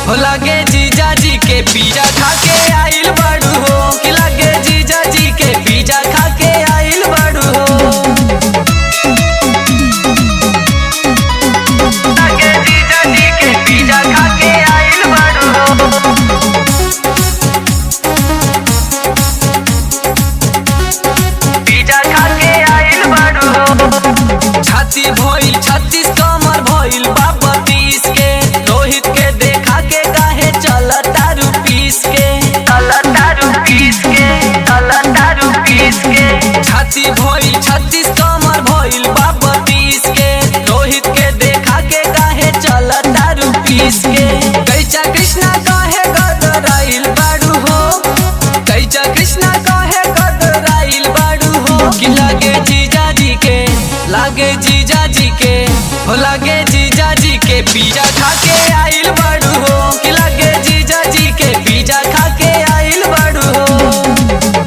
हो लगे जीजा जी के पिज्जा खा के आइल बड़ू हो कि लगे जीजा जी के पिज्जा खा के आइल बड़ू हो लगे जीजा जी के पिज्जा खा के आइल बड़ू हो पिज्जा खा के आइल बड़ू हो छाती भइल छत्तीस कमर भइल बाबा तीस के रोहित के देखा के काहे चल तारू पीस के चल तारू पीस के चल तारू पीस के छाती भइल छत्तीस कमर भइल बाबा तीस के रोहित के देखा के काहे चल तारू पीस के कैचा कृष्णा काहे गदराइल बाड़ू हो कैचा कृष्णा काहे गदराइल बाड़ू हो कि लागे जीजा जी के लागे जीजा जी के हो लागे